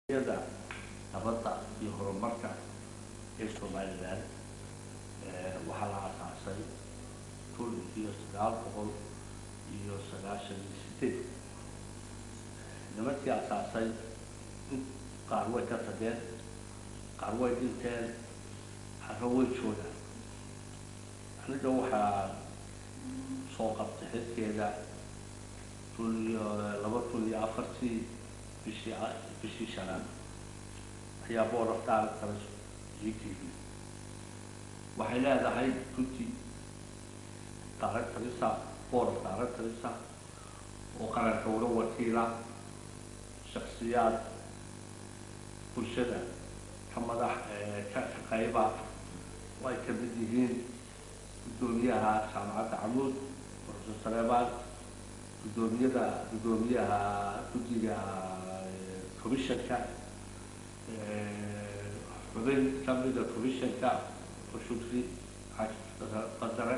yada nabadda iyo horumarka ee somalilan waxaa la asaasay kun iyo sagaal boqol iyo sagaashan iyo sideed nimankii asaasay qaar way ka tageen qaar way dhinteen qarro way joogaan aniga waxaa soo qabtay xilkeeda kun iyo laba kun iyo afartii bishii bishii shanaad ayaa board of directors g t v waxay leedahay guddi directorisa board of directorisa oo qaranka uga wakiila shaksiyaad bulshada ka madax ka shaqeyba oo ay ka mid yihiin guddoomiyaha jaamacadda camuud professor saleemaan guddoomiyada guddoomiyaha guddiga commissionka xubin kamida commissionka ushudri qadare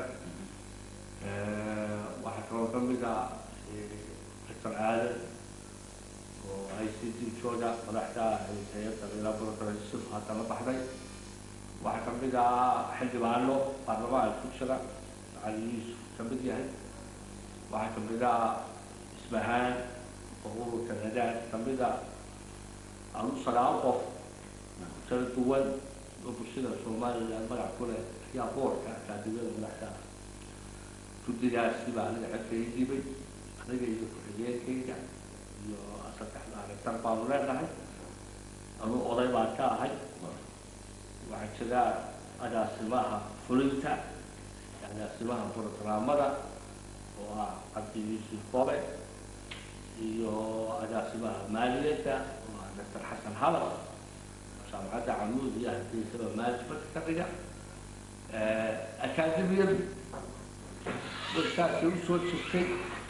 waxaa kaloo kamid ah doctor aadan oo i c t jooga madaxda hay-adda ilaaborotoraysid hadda la baxday waxaa kamid ah xildhibaano baarlamaanka ku jira cali yuusuf kamid yahay waxaa kamid ah isbahaan oo ururka nadaad kamid ah adu sagaal qof kala duwan oo bulshada somalilan magac ku leh ayaa boorka akaadimiyada madaxda ah guddigaasi baa aniga xilka ii dhibay aniga iyo ku-xigeenkayga iyo saddexda aragtar baanu leenahay anu oday baan ka ahay waxaa jira agaasimaha fulinta agaasimaha brogramada oo ah cabdi yuusuf bobe iyo agaasimaha maaliyadda oo ah doctor xasan halas jaamacadda camuud iyo hargeysaba management ka dhiga akaademiyadu dadkaasi u soo jirtay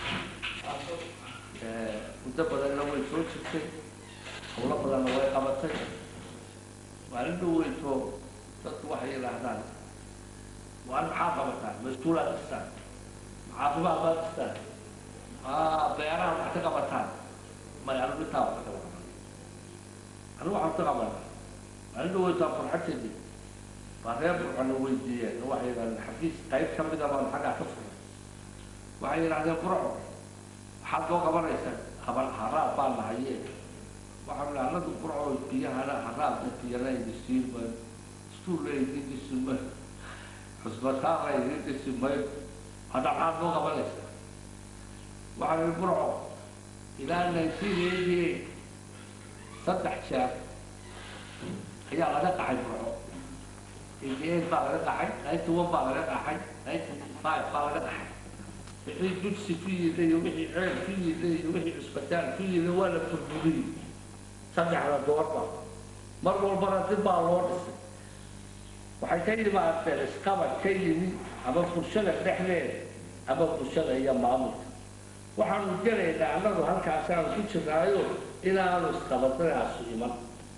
muddo badanna way soo jirtay hawlo badanna way qabatay maalin dhaweyto dadku waxay yidhaahdaan waan maxaa qabataan mas-uulaad dhistaan caafimaad baad dhistaan beeraha wax ka qabataan may anigu intaa wax ka qabataan anigu waxaan ka qabanaa maalin dhaweytaan farxadteedii baa reer burcona weydiiyeen waxay yidhahdeen xafiis qayb ka mida baan xaggaa ka furay waxay yidhahdeen burco waxaad loo qabanaysaa haban haraab baan nahaye waxaan idhi annagu burco biyahana haraabka biyana idisiin mayo iskuulla idin dhisi mayo xusbataala idin dhisi mayo hadda maxaad loo qabanaysaa waxaan idhi burco ilaa nineteen eighty eight saddex jeer ayaa laga qaxay burco eighty eight baa laga qaxay ninety one baa laga qaxay ninety five baa laga qaxay wixii dugsi ku yidha iyo wixii ceel ku yidha iyo wixii cusbitaal ku yidha waa la burburiyey saddexda doorba mar walbana dib baa loo dhisay waxay ka yimaadeen isqabad ka yimi ama bulshada dhexdeeda ama bulshada iyo maamulka waxaanu gelaynaa annagu halkaasaanu ku jirnaayo inaanu isqabadadaasu iman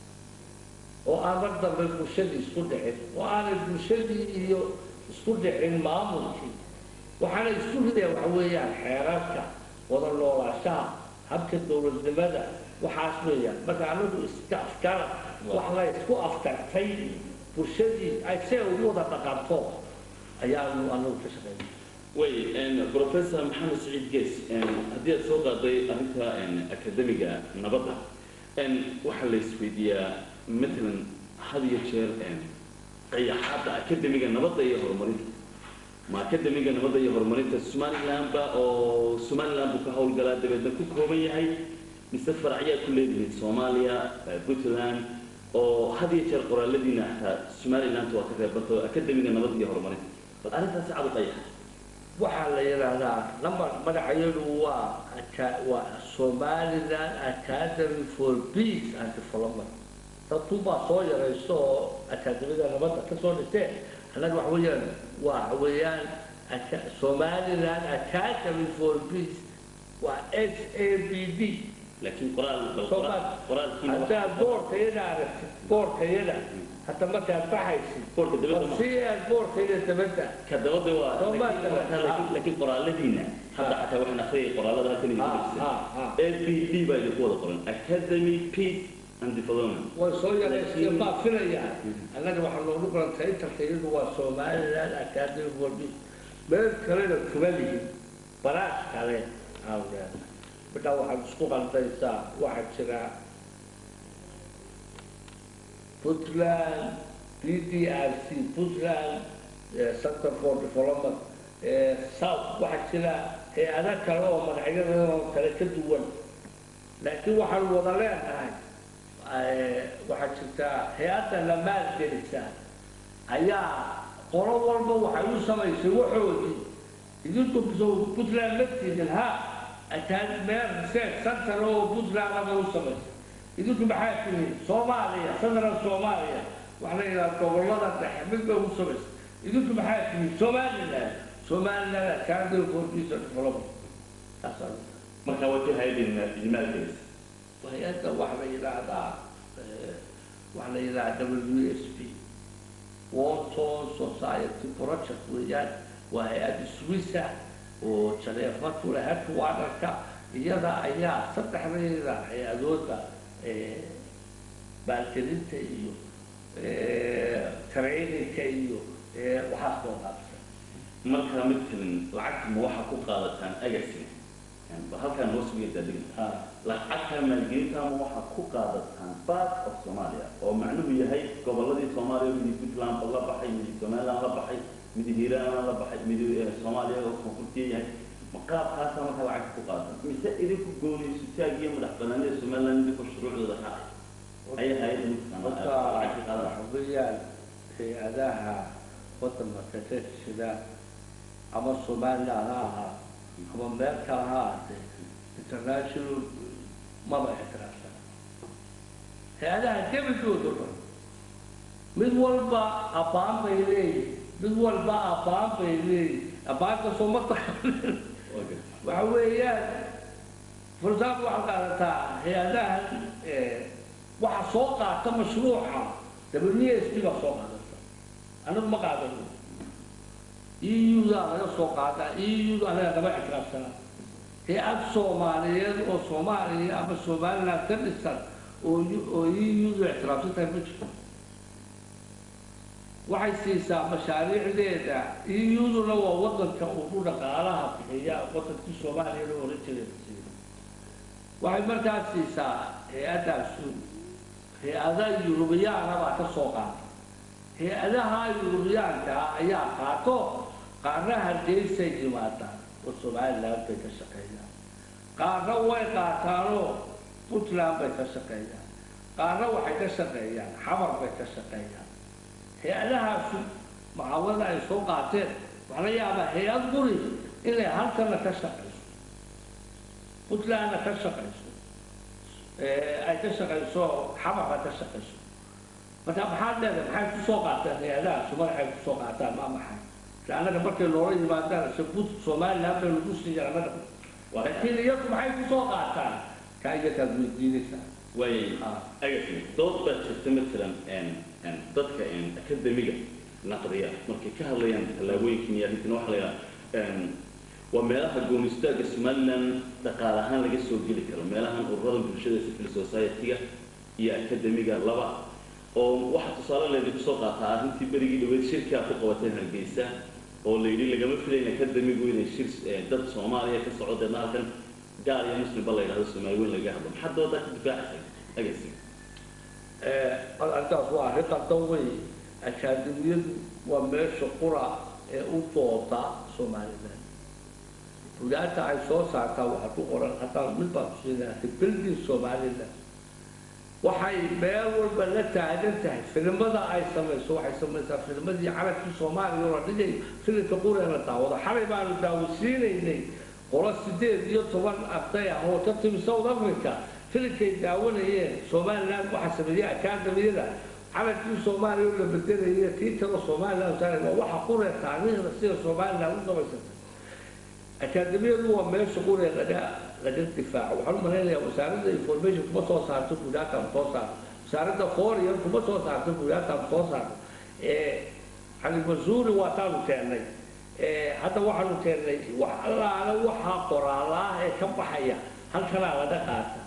oo aan mar dambe bulshadii isku dhicin oo aanay bulshadii iyo isku dhicin maamulkii waxaana isku rideen waxa weeyaan xeerarka wada noolaashaha habka dowladnimada waxaas weeyaan marka anagu iska afkara wax la isku afkartay bulshadii ay see ugu wada dhaqanto ayaanu anagu ka shaqeynay way professor maxamed saciid gees haddii aad soo qaaday arrinta akademiga nabadda waxaa la isweydiiyaa matalan had iyo jeer qayaxaadda akademiga nabadda iyo horumarinta ma akademiga nabadda iyo horumarinta somalilandba oo somaliland buu ka howlgalaa dabeedna ku kooban yahay mise faracyaa ku leedihiin soomaaliya puntland oo had iyo jeer qoraaladiina xataa somaliland waa ka reebanto akademiga nabadda iyo horumarinta bal arrintaasi cad u qayaxa waxaa la yidhaahdaa number magacayadu waa waa somaliland academy for peace and development dadku baa soo yarayso oo akaademiyada nabadda ka soo dhisteen annaga waxa weeyaan waxa weeyaan somaliland academy for peace waa h a b d laakiin qoraal bal qoraalkiina haddaad boorkayada aragtid boorkayada hadda markaad baxaysid boorka dabadda ma si aad boorkayada dabadda ka dabada waa Soomaali laakiin- dabada. laakiin- laakiin qoraaladiina hadda xataa waxaan akhriyay qoraalada halkan idinku Ha, dhigsan ha, ha. l p d baa idinku wada qoran academy peace and development way soo yaraysteen baa filayaan annaga waxaa loogu qorantay intarka iyadu waa somaliland academy worbi meel kalena kuma lihin baraas kale aan leedahay midhaa waxaad isku qaldaysaa waxaa jira puntland b d r c puntland eh, center for development eh, south waxaa jira hay-ada kale oo magacyadoo kale ka duwan laakiin waxaan wada leenahay eh, waxaa jirta hay-adda la maalgelisa ayaa qolo walba waxay u samaysay waxoodii idinku soo puntland laftiidin ha ataan meel research center oo puntland aba u samaysay idinku maxaa tihiin soomaaliya central soomaaliya waxaa la yidhaha gobollada dhexe mid bay u samaysay idinku maxaa tihiin somaliland somaliland academy for peace and development taasaan marka waa ka hayadin ijmaalkeesa hay-adda waxaa la yidhaahdaa eh, waxaa la yidhahdaa w s p water society project weeyaan waa hay-adda swissa oo janeefa kule headquarterka iyada ayaa saddexdeeda hay-adooda eh, maalgelinta iyo eh, trainingka iyo eh, waxaas loo qaabsan marka midkan lacagta ma waxaa ku qaadataan agasin ba halkaan hoos uga daadegna Ah, lacagta maalgelinta ma waxaa ku qaadataan part of Soomaaliya oo macnuhu yahay gobolladii Soomaaliya mid Puntland la baxay mid Somaliland la baxay mid Hiiraan la baxay mid eh, Soomaaliya oo koonfurtiya yahay ma qaabkaasa marka lacagta ku qaadataan mise idinku goonayso taagiyo madax banaanida Somaliland idinku shuruucdooda raacay ayay hay'adda midkan marka lacagta qaadaan waxa weeyaan hay-adaha waddanka ka jira ama somaliland ha ahaa ama meel kale ha ahaatee international maba ixtiraafsan hay-adaha gebagooda o dhan mid walba abbaan bay leeyihin mid walba abbaan bay leeyihin abbaanka soo ma taqanin Waa gartay. waxa weeyaan for example waxaad qaadataa hay-adahan waxa soo qaata mashruuca w s p baa soo qaadata anagu ma qaadano eu-da laga soo qaadaa eu-da anaga lama ictiraafsana hay-ad soomaaliyeed oo soomaaliya ama somaliland ka dhisan oo oo eu-du ictiraafsan tahay ma jirto waxay siisaa mashaariicdeeda eu-duna waa wadanka ugu dhaqaalaha bixiya wadankii soomaaliya loo oran jiray la siiyo waxay markaas siisaa hay-addaasu hay-ada yurubiyaana baa ka soo qaata hay-adaha yurubiyaanka ah ayaa qaato qaarna hargeysay yimaadaan oo somaliland bay ka shaqeeyaan qaarna way qaataanoo puntland bay ka shaqeeyaan qaarna waxay ka shaqeeyaan xamar bay ka shaqeeyaan hay-adahaasu mucaawada ay soo qaateen waxaa la yaabaa hay-ad guri inay halkana ka shaqayso puntlandna ka shaqayso ay ka shaqayso xamarna ka shaqayso marka maxaad leedahay maxay kusoo qaateen hay-adahaasu magacay kusoo qaataan maa maxay se annaga markay loola yimaadaan se bud somaliland bay lagu siiya annaga laakiin iyagu maxay kusoo qaataan kaa iyakaad weydiinaysaa waayay Ah. agasin dood baa jirta matalan een een dadka een akademiga naqdiya markay ka hadlayaan tallaabooyinkan iyo arrintan waxaa la yidhaha een waa meelaha goonistaagga somaliland dhaqaale ahaan laga soo geli karo meelahan ururada bulshada civil society-ga iyo akademiga laba oo waxaa tusaale leedii kusoo qaataa arrintii berigii dhaweyd shirki aad ku qabateen hargeysa oo la yidhi lagama filayn akademigu inay shir eh, dad soomaaliya ka soco deedna halkan gaal iyo muslimba la yidhahdo soomaali weyn laga hadlo maxaa doodaa ka difaacaysa agasin arrintaas waa arrin qaldan wey akaademiyadu waa meesha qura ee u dooda somaliland bugaagta ay soo saartaa waxaa ku qoran haddaan mid baan kusiinaa building somaliland waxay meel walba la taagan tahay filimada ay samayso waxay samaysaa filmadii carabkii soomaaliya oo la dhigay filimka qura la daawado xalay baanu daawasiinaynay qolo sideed iyo toban arday ah oo ka timi south africa filimkay daawanayeen somaliland waxaa sameeyey akaadamiyada carabkii soomaaliya oo la bedelaya tii kale somaliland saaray waa waxa qure taariikhda sida somaliland u samaysatay akaademiyadu waa meesha qure laga laga difaaco waxaan u malaynayaa wasaaradda information kuma soo saarto buugaagtaan soo saarto wasaaradda foreign kuma soo saarto buugaagtaan soo saarto cali masuuri waa taanu keennay hadda waxaanu keennay wax allaale waxaa qoraala ah ee ka baxaya halkanaa laga qaata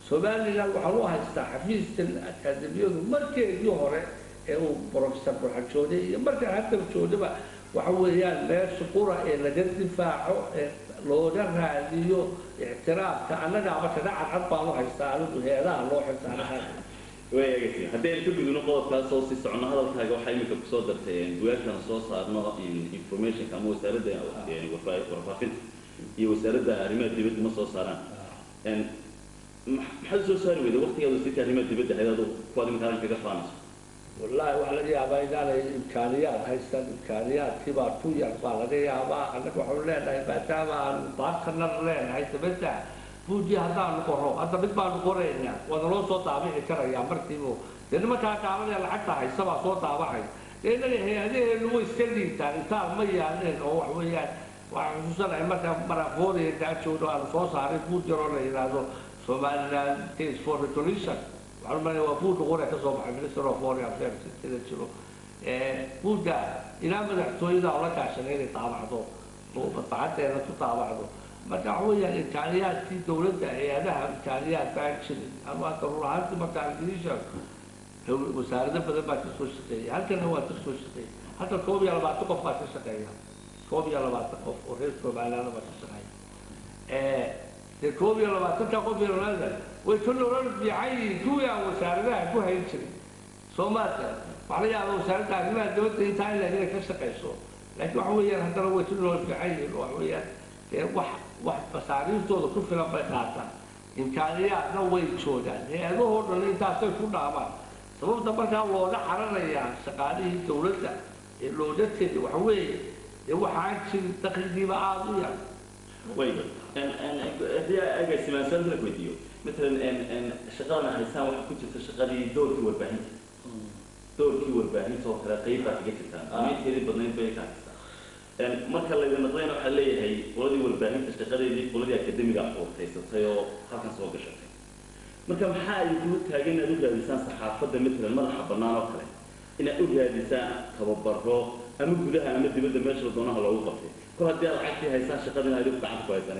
somaliland waxaan u haystaa xafiiskan akaademiyadu markeedii hore ee uu professor burxajoode iyo markan hadda joodaba waxa weeyaan meesha qura ee laga difaaco ee looga raadiyo ictiraafka annagaaba shaga cadcad baan u haystaa anigu heedaha loo xilsaanaha waagasi haddii aynu ka gudubno qodobkaas oo sii socono hadalkaaga waxaa iminka kusoo dartay bugaagtana soo saarno informationka ama wasaaradda warfaafinta iyo wasaaradda arrimaha dibadda ma soo saaraan maxaad soo saari weyda waqtigaad wasiirka arrimaha dibadda ahayd aduu kuwaad iminkaan kaga faanayso wallaahi waxaa laga yaabaa inaanay imkaaniyaad haystaan imkaaniyaadkiibaa tu yar baa laga yaabaa annaga waxaanu leenahay maadaama aanu baartanar leenahay dabadda buuji haddaanu qoro hadda mid baanu qoraynaa waana loo soo daabici karayaa markiibu dee nimankaa gaabanee lacagta haysa baa soo daabacay dee innaga hay-adaheenu way iska liitaan intaan ma yaalneen oo wax weeyaan waxaan xusuusanahay markaa marafoodia daajoodo aanu soo saaray buud yaroo la yidhaahdo somaliland case for resolution waxaan umalaya waa buudda qore ka soo baxay minister of foreign affairs sida jiro buudda ilaa madaxtooyada oo la gaashanay inay daabacdo oo madbacadeena ku daabacdo marka waxa weeyaan imkaaniyaadkii dawladda hay-adaha imkaaniyaad baan jirin ama hadda run ahaantii marka ingiriisha wasaarado badan baa ka soo shaqeeyay halkana waa ka soo shaqeeyay hadda koob iyo labaatan qof baa ka shaqeeya koob iyo labaatan qof oo reer somaliland baa ka shaqeeya dee koob iyo labaatanka qof iyo labaatan way ka nolol fiican yihiin kuwii aan wasaaradaha ku hayn jirin soomaaliya waxaa laga yaabaa wasaaradda arrimaha dawladda intaa in inay ka shaqeyso laakiin waxa weeyaan haddana way ka nolol fiican yihiin oo waxa weeyaan dee wax wax masaariiftooda ku filan bay qaataan imkaaniyaadna way joogaan hay-adahoo dhan intaasay ku dhaamaan sababta markaa looga cararayaa shaqaalihii dawladda ee looga tegi waxa weeye dee waxaan jirin dakhligiiba aada u yar way haddii agaasimaansan la weydiiyo matalan shaqadana haysaan waxaa ku jirta shaqadii doorkii warbaahinta doorkii warbaahinta oo kale qayb baa kaga jirtaan ama inteedii badnayd bay ka haystaan marka layda naqdayna waxaa leeyahay qoladii warbaahinta shaqadeedii qoladii akademiga uurtaysatay oo halkan soo gashatay marka maxaa ay kula taagan inaad u raadisaan saxaafadda matalan madaxa bannaan oo kale inaad u raadisaan tababaro ama gudaha ama dibadda meesha doonaha loogu qabtay kol haddii aad lacagtii haysaan shaqadina adigu gacanta ku haysaan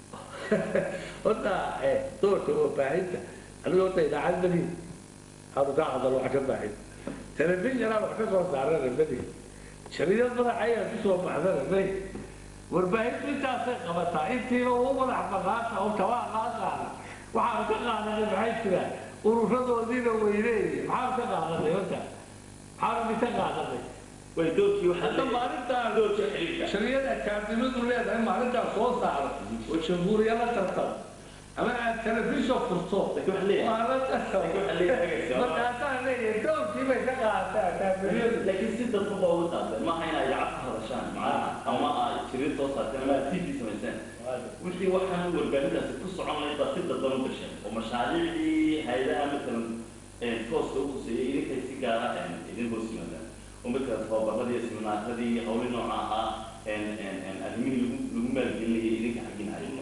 horta doorka warbaahinta aniga horta idaacad mali hadu ka hadalo wax ka baahin telefishinaa wax ka soo saarana mali shariyad madax ayaa ku soo baxdana may warbaahintu intaasay qabataa intiiba u madax baqaata oo tabaa laa qaada waxaan ka qaadanay maxay jiraan ururadoodiina weyneeye maxaan ka qaadanay horta maxaan ka qaadanay way doorkii waxaa hadda maalintaan doorkii xiriirka shariyada akaadimadu leedahay maalintaan soo saaro oo jamhuuriya la tartamo ama aad telefishon furto Laakiin waxaa leeyahay- waa la tartamo laakiin waxaa leeyahay- markaasaan leeyahay doorkii bay ka qaadatay akaadimiyadu laakiin si dadka baa uga qaadeen maaha inay lacag ka hadashaan macnaha ama ay jirin soo saarteen ama aad tv samayseen wixii waxaan warbaahintaasi ku socon lahayd baa si dadban u gasheen oo mashaariicdii hay-adaha matalan tooska u khuseeyay idinkay si gaara idin hoos yimaadaan oo matalan tababaradii seminaaradii hawli nooca ahaa arrimihii lagu lagu maalgelinayay idinka xaggin hayno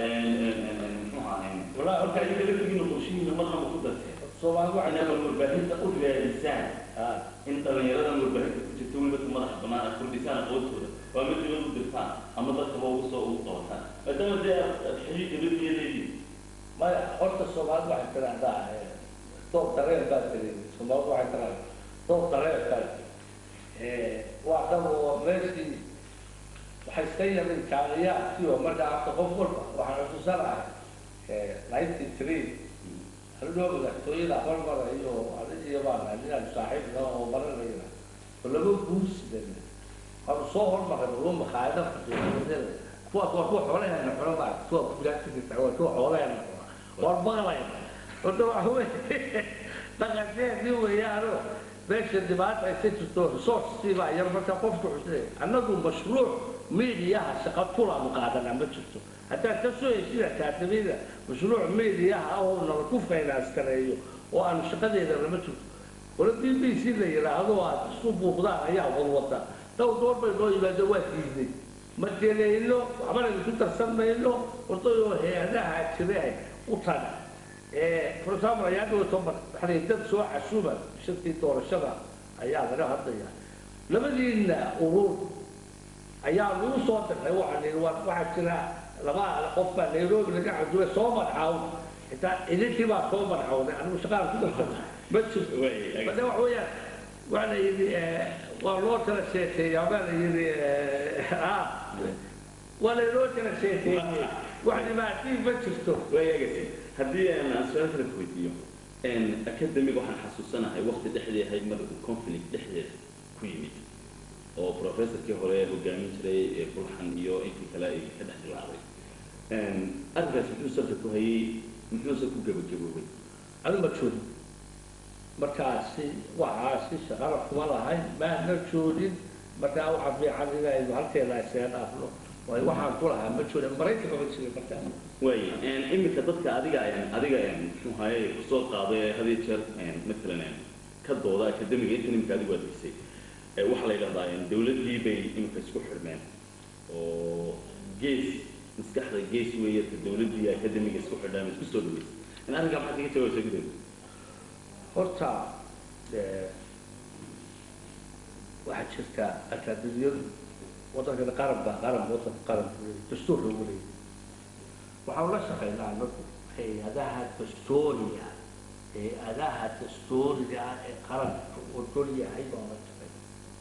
muxuu ahayn Walahi, marka idinka laftigiina qorshihiina marnaba ku darteen soomaali waxay inaad warbaahinta u raadisaan ah in dhallinyaradan warbaahinta ku jirta weliba ka madaxa bannaan aad kordhisaan aqoontooda waa mid dibad u dirtaan ama dadkaba ugu soo ugu qabataan maadaama dee aad aad xiriir dibadiya leediin maya horta soomaali waxay tiraahdaa eh, doob dareen baa tiri soomaali waxay tiraahdaa doob dareen baa tiri Eh, waa dhan oo meeshii waxay iska yara imkaaniyaadkii oo markaa afta qof walba waxaan xusuusanahay ninety three anigoo madaxtooyada hormara iyo adigiyo baan ninaan saaxiibna oo baranayna oo laba guursidan waanu soo hormaray uga makhaayada faqiiradada kuwaas waa kuwa xoolaheena xula baa kuwa kugaasiisa waa kuwa xoolaheena xula waan maqlayna horta waxa weye dhaqankeedii weeyaano meesha dhibaata ay ka jirto resourceskii baa yar marka qofku xusnay annagu mashruuc miidiyaha shaqa kulaanu qaadanaa ma jirto haddaad ka soo heshid akaadamiyada mashruuc miidiyaha oo nala ku finance gareeyo oo aanu shaqadeeda lama jirto wala b b c la yidhaahdo aad isku buuqdaan ayaa wadwada dhow door bay noo yimaado waa diiday ma delayno waxbana isku darsan mayno wardayoo hay-adaha jire u taga for example ayaa dhowto waxay dad soo casuuba shirkii doorashada ayaa laga hadlaya labadiina urur ayaa lagu soo dirnay waxaa la yidhi waa waxaa jira laba qof baa nairobi laga casuubay soo magcaaw xitaa idintii baa soo marxowday anigu shaqaan ku darsana ma jirto Way, bade wax weeyaan waa la yidhi waa loo tala sheekeeyaa baa la yidhi ah waa laynoo tala sheekeeyey wax dhibaatii ma jirto waayagasi haddii aan aan su-aal kale ku weydiiyo academiga waxaan xasuusanahay waqti dhexdii ahayd mar uu conflict dhexdeeda ku yimid oo professorkii hore hogaamin jiray ee bulxan iyo intii kale ay ka dhex dilaacday arrinkaas muxuu salka ku hayay muxuuse ku gabagaboobay adu ma joogin markaasi waxaasi shaqana kuma lahayn maana joogin markaa waxaa fiican inaynu halkeena isaga dhaafno waayo waxaan ku lahaa ma joogin maraykanka ma jirin markaas waay iminka dadka adiga adiga muxuu haye kusoo qaaday had iyo jeer matalan ka dooda academiga intan iminka adigu adegsay waxaa la yidhahdaa dawladdii bay iminka isku xidhmeen oo gees maskaxda gees weeye ka dawladdii academiga isku xidhaan isku soo dhaweysay in arrinkaa maxaad kaga jawaabsa gudood horta waxaa jirta akaademiyadu waddankana qaran baa qaran waddan qaran buu leeyahay dastuur loogu leeyahay waxaan la shaqaynaa anagu hay-adaha dastuuriga hay-adaha dastuuriga ah ee qaranka ogol yahay baan la shaqayna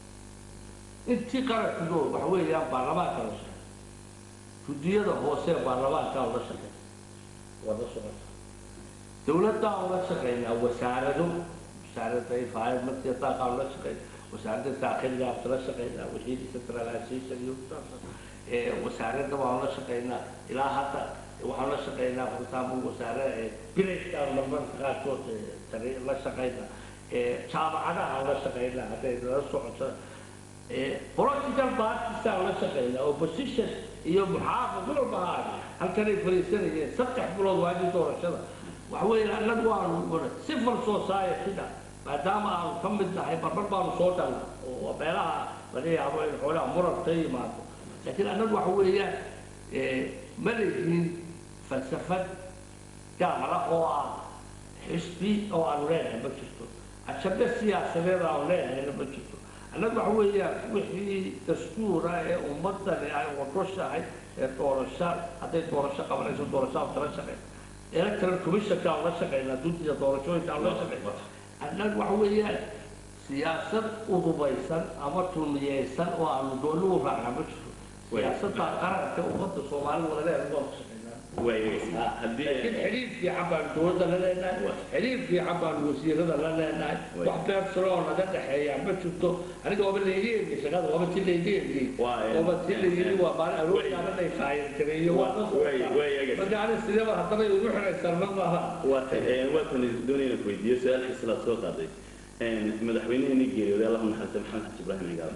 intii qarankigo waxa weeyaan baarlamaanka la shaqeey guddiyada hoose baarlamaankaa la shaqeey waa la socota dawladdaa ula shaqeynaa wasaarado wasaaradda environmentka daaqaa ula shaqeynaa wasaaradda daakiligaa ula shaqeynaa wixii decentralization iyo wasaaradda waan ula shaqeynaa ilaa hadda waxaan la shaqeynaa for example wasaare bilayskaan marmarka qaarkood la shaqeynaa jaamacadaha la shaqeynaa hadday nala socoto political partisaan la shaqeynaa opposition iyo muxaafid walba haa halkanay fariisanayeen saddex bilood waagii doorashada waxa weeye annagu waanu civil society-da maadaama aanu ka mid nahay barbar baanu soo dhalna oo meelaha laga yaabo in xoolaha muran ka yimaado laakiin annagu waxa weeyaan ma leyihiin falsafad gaara oo ah xisbi oo aanu leenahay ma jirto ajabe siyaasadeed aanu leenahayna ma jirto annagu waxa weeyaan wixii dastuura ee ummadani ay wadoshahay ee doorasho hadday doorasho qabanayso doorasho aan kala shaqeyn electoral commissionka aan la shaqeynaa duntiya doorashooyinka aan la shaqeyna annagu waxa weeyaan siyaasad udubaysan ama tulmiyeysan oo aanu dooni u raacnaa ma jirto siyaasadda qaranka ummadda soomaalida wada leedahay waan ka shaqeynaa haddii laakiin xiriir fiican baanu dowladda la leenahay xiriir fiican baanu wasiirada la leenahay wax beersalo oo naga dhexeeya ma jirto aniga waaba layga eegay shaqada waaba ti layga eegay waaba ti layiri waa maalin aroortaana lay faayir gareeyo waa marka ani sideba haddana igu xiraysan ma maaha waatan doonayna ku weydiiyo su-aalkii sidaad soo qaaday madaxweyneheenii geeriyooday allah naxariista maxamed xaji ibraahim cigaal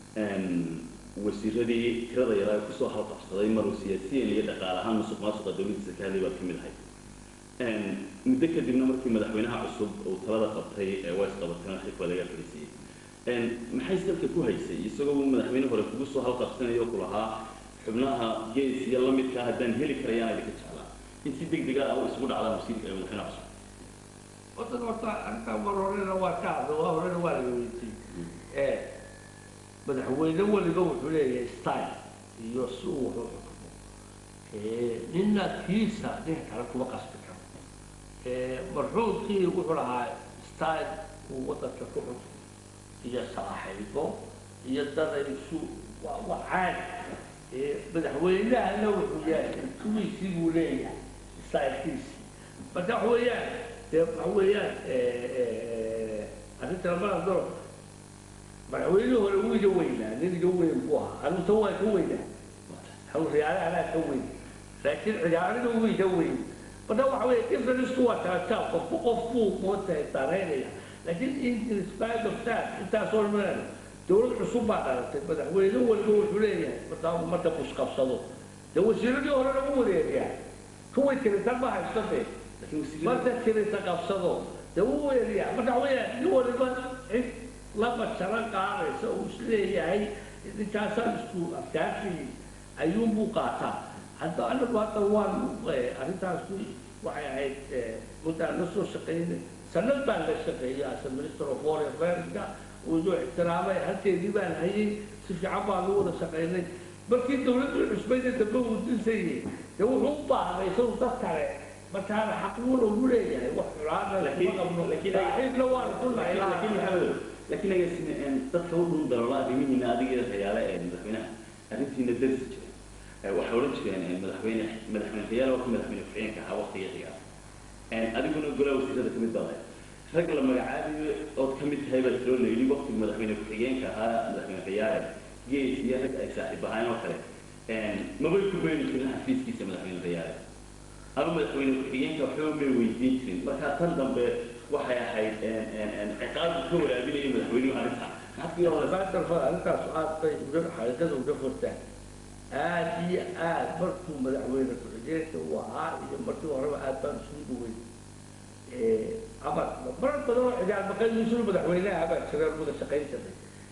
wasiiradii tirada yaraa kusoo halqabsaday maruu siyaasiyan iyo dhaqaale ahaan musuq maasuqa dawladiisa ka hadlay baad ka mid ahayd muddo kadibna markii madaxweynaha cusub uu talada qabtay waa isqabateen xilka waa laga fadhiisiyey maxay dalka ku haysay isagoo madaxweyne hore kugu soo halqabsanayo ku lahaa xubnaha gees iyo lamidkaa haddaan heli karayaan idinka jeclaa in si deg dega ah isugu dhacdaan wasiirka madaxweynaha cusub horta horta arrintaa mar horena waa ka hadla waa horena waa laga weydiiyey madaxweyne weliba wuxuu leeyahay style iyo si uu wuxuu xukumo nina kiisa nin kale kuma qasbi karo marxuumkii wuxuu lahaa style uu wadanka ku xukumo iyo saaxiibo iyo dadaysu waa waa caadi madaxweynahana wuxuu yahay kuwiisii buu leeyahay stylekiisii marka waxa weeyaan dee waxa weeyaan arrinta lamada dolo madaxweynihii hore wuu iga weynaa nin iga weyn buu ahaa anigu tan waa ka weynaa hawriyaale anaa ka weyn laakiin ciyaarina wuu iga weyn marka waxa weeye differenceku waa kala taab qofku qof buu mootahay saareynaya laakiin in spite of that intaasoo dhan dawlad cusub baa dhalatay madaxweyne waliba wuxuu leeyahay markaa marka busqabsado dee wasiiradii horena u wareegaa kuway tiritan ma haysto dee marka tirita qabsado dee u weeriyaa marka waxa weeyaa nin waliba cid laba jaro qaadaysa uu isleeyahay ninkaasaan isku afkaartii ayuunbuu qaataa hadda anagu hadda waan arrintaasi waxay ahayd muddaan la soo shaqaynay sanad baan la shaqeeyay as a minister of foreign affairs-ka uu inoo ixtiraamay halkeedii baan hayay si fiican baan lu wada shaqaynay markii dawladdu cusbayda dambe uu dinsayay dee wuxuu u baahnay isagu dad kale markaana xaquuna ugu leeyahay wax xulaana Laakiin- kuma qabno laakiin- saaxiibna waan ku nahay laakiin maxamed laakiin agaasime dadka u dhun daloola arrimihiina adiga rayaale ee madaxweynaha arrintiina darsi jiray Eh, waxay odhan jireen eh, madaxweyne madaxweyne rayaale waa ka madaxweyne ku-xigeenka ahaa waqtiga xigaa adiguna golaa wasiirada kamid baday rag la magacaabayo ood ka mid tahay baa jiroo la yidhi waqtiga madaxweyne ku-xigeenka ahaa madaxweyne rayaale gees iyo rag ay saaxiib ahaayeen oo kale mabay ku beeni jirin xafiiskiisa madaxweyne rayaale ama madaxweyne ku-xigeenka waxba may weydiin jirin marka tan dambe waxay ahayd ciqaabku ka waraabinaya madaxweynuhu arrinta maxaad ku yeelanaysaa baatarfad arrintaas aad bay uga xaqiiqada uga furtaan aad iyo aad markuu madaxweyne ku-xigeenka uu ahaa iyo markii horeba aad baan isugu dhawey amar marar badan oo xijaal maqaydiisuna madaxweynaha baa jira wada shaqayn jiray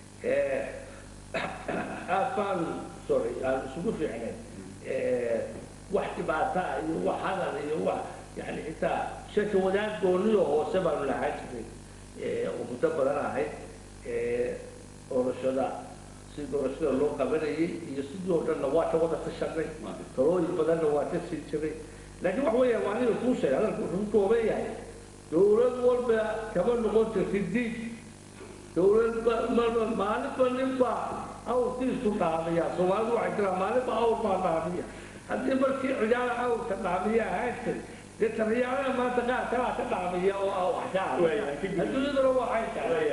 aad baan sorry aan isugu fiicnayn wax dhibaata iyo wax hadal iyo wax yani xitaa shaka wadaag gooniyo hoose baanu lahaan jiray oo muddo badan ahayd doorashada si doorashada loo qabanayay iyo sidii oo dhanna waa ka wada tashanay talooyin badanna waa ka sii jiray laakiin wax weeya waa aniga kuu sheegay hadalku wuxuu ku kooban yahay dowlad walba kama noqon jirtid diid dowlad marba maalinba ninba awrkiisu dhaamiya soomaalidu waxay tiraa maalinba awr baa dhaamiya haddii markii ciyaala awrka dhaamiya ahaan jir dee taliyaalaha maanta qaar kalaa ka dhaamiya oo ah wax ka Waaya, ah ka gudub. adduunyaduna waxay tahay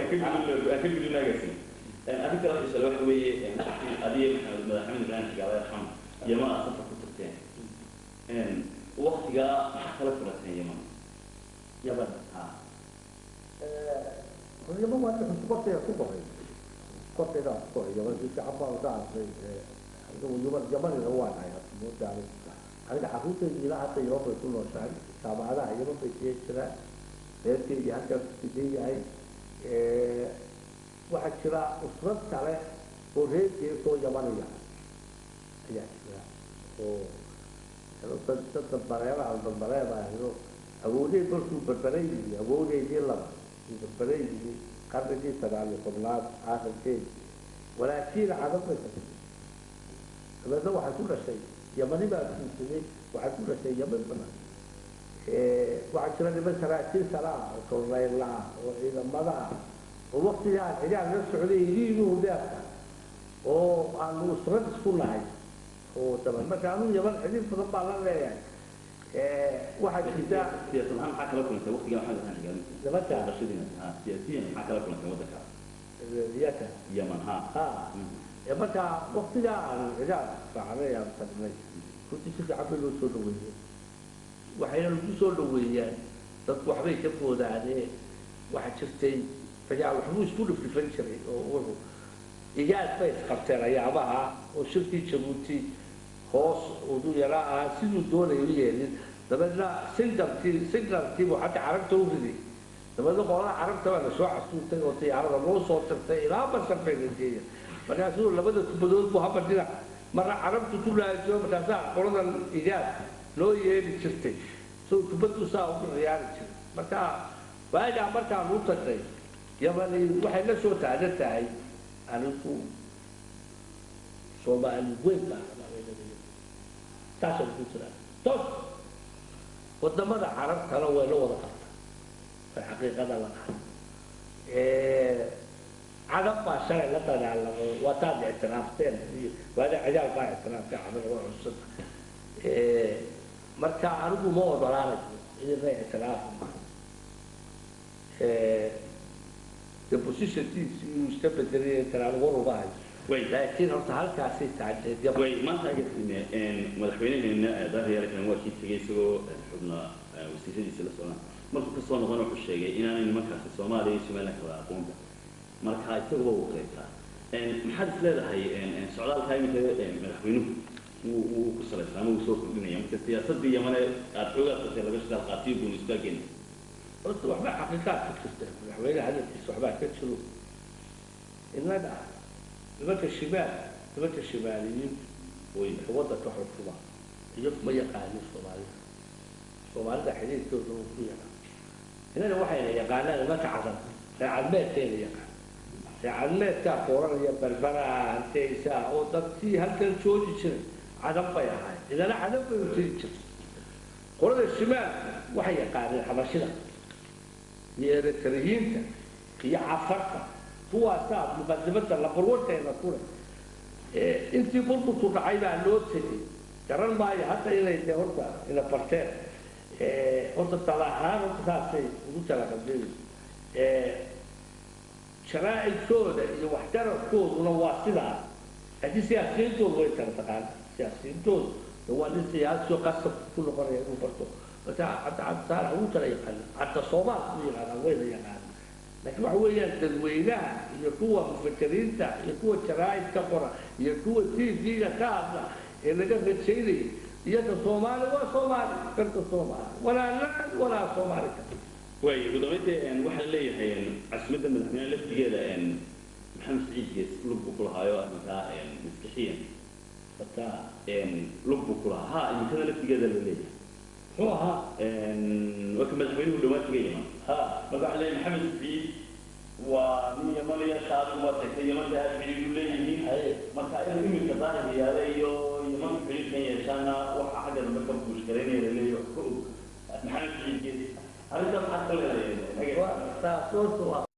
arrinta la xisala waxa weeye adiga maxamed madaxweyne ibrahim xigaale arxam yama aad safar ku tagteen waqtigaa maxaa kala furateen yaman yaman ha yaman waa inta korteeda ku qoray korteeda ku qoray yaman si fiican baan uga arkay yaman yamanina waa nahay moodaani aniga xaruurtayda ilaa hadda yaman bay ku nooshahay jaamacadaha yaman bay siya jiraan reerkeydii halkaas sidan yahay waxaa jira usrad kale oo reerkeedoo yamaniya ayaa jira oo dad barbareeraha barbareeraahdo awoodeed markuu barbaray yimi awoodeedii laba uu barbaray yimi qarnigii sagaal iyo tobnaad aakhirkeedi walaakiin cadab bay tagtay dabeedna waxay ku dhashay yamani baa guursaday waxay ku dhashay yaman badan waxaa jira niman saraakiil sare ah oo kolnayla ah oo ciidamada ah oo waktigaan xigaan la socday iliinuhu deerka oo aanu usrad isku nahay oo daban marka anuu yaman xidhiir badan baa la leeyahay waxaa jirta siyaasad ahaan maxaa kala kulantay waqtigaa maxamed ibrahim xigaale nimanka dhashadiina ha siyaasiyan maxaa kala kulantay waddanka iyaka yaman ha ha ee marka waktigaa aanu xigaan raacnay aan tagnay runtii si fiican bay loo soo dhaweeyey waxayna lagu soo dhaweeyaan dadku waxbay ka foodaanee waxaa jirtay rajaal waxbuu isku dhifdhifan jiray oo wuxuu igaad bay isqabteen ayaabaha oo shirkii jabuuti hoos udu yaraa ahaa siduu doonaya u yeelin dabeedna singalkii singalkiibuu xagga carabta u riday dabeedna qolada carabta baa lasoo casuurtay oo diyaarada loo soo tirtay ilaa basar bay la geeya markaasuu labada kubadood buu haba dhinac marna carabtu ku laajiyo markaasaa qoladan igaad loo yeeli jirtay so kubaddu saa ugu ciyaari jiray marka waagaa markaan u tagnay yamani waxay la soo taagan tahay anigu soomaali weyn baa saasa ku jiraa tos wadamada carabtana way la wada qabta way xaqiiqada la qahay cadab baa shalay la dagaalamay waataad ictiraafteen iyo waada ciyaal baa ictiraaftay cadab waa cusub marka anigu ma odolaanayo idinna ictiraafi ma de positionkiisi inuu iska bedelay karaan war uga hayo way laakiin horta halkaasay taagneed yaba way maanta agasine madaxweynaheena daahiyar kan waa kii tegay isagoo xubna wasiiradiisa la socdaan markuu kasoo noqon wuxuu sheegay inaanay nimankaasi soomaaliya iyo somaliland kala aqoonba marka isaguba wuu qaybtaa maxaad is leedahay socdaalka iminka madaxweynuhu wuu wuu ku salaysan ama wuu soo kordhinaya marka siyaasadii yamane aada xoogaa tatay laga shaqaal qaatiyo guun isbaageena horta waxba xaqiiqaad ka jirta madaxweyne hadalkiisa waxbaa ka jiro innaga nimanka shimaal nimanka shimaaliyiin way waddanka xukuma iyo ma yaqaanin soomaalida soomaalida xidhiirkooda uu ku yaqaan innaga waxayna yaqaanaan nimanka cadan reecadmeedkayna yaqaan reecadmeedkaa kooranaya barbaraha hanteysaa oo dadkii halkan joogi jiray cadan bay ahayd idana cadan bay u tiri jirtay qolada shimaal waxay yaqaaneen xabashida iyo eritariyiinta iyo cafarta kuwaasaa muqadimada labarwarteena kule intii burburku dhacay baa loo tegay garan maayo hadda inay de horta ina barteen horta tala ahaan horta saasay ugu talaqabeen sharaa'icooda iyo waxtarafkooduna waa sidaa laakiin siyaasiyintoodu way kala taqaan siyaasiyintoodu de waa nin siyaasiyo qasab ku noqonaya inuu barto marka hadda cabdisaalax ugu tala yaqaana hadda soomaal u yaqaanaan wayna yaqaana laakiin waxa weeyaan dadweynaha iyo kuwa mufakiriinta iyo kuwa jaraa'id ka qora iyo kuwa tv-ga ka hadla ee laga rajaynaya iyada soomaali waa soomaali karta soomaali walaa naan walaa soomaali ka waayo ugu dambeyntii waxaa leeyahay caasimada madaxweyne laftigeeda maxamed saciid gees lug buu ku lahaayo arrinkaa maskixiyan hata lug buu ku lahaa ha iminkada laftigeeda la leeyahay muxuu ahaa waa ka madaxweynuhu dhawaan kaga yima ha marka waxaa leeyahay maxamed saciid waa nin yamanaya shaadu waa tagtay yamanta aad xidhiidhu leeyihiin haye marka inuu iminka daahir yaada iyo yaman xidhiidhkan yeeshaana waxa xagga dambe ka buushkaraynaya la leeyahay ka og maxamed saciid gees arrintaas maxaad ka leedahay waa taas horta waa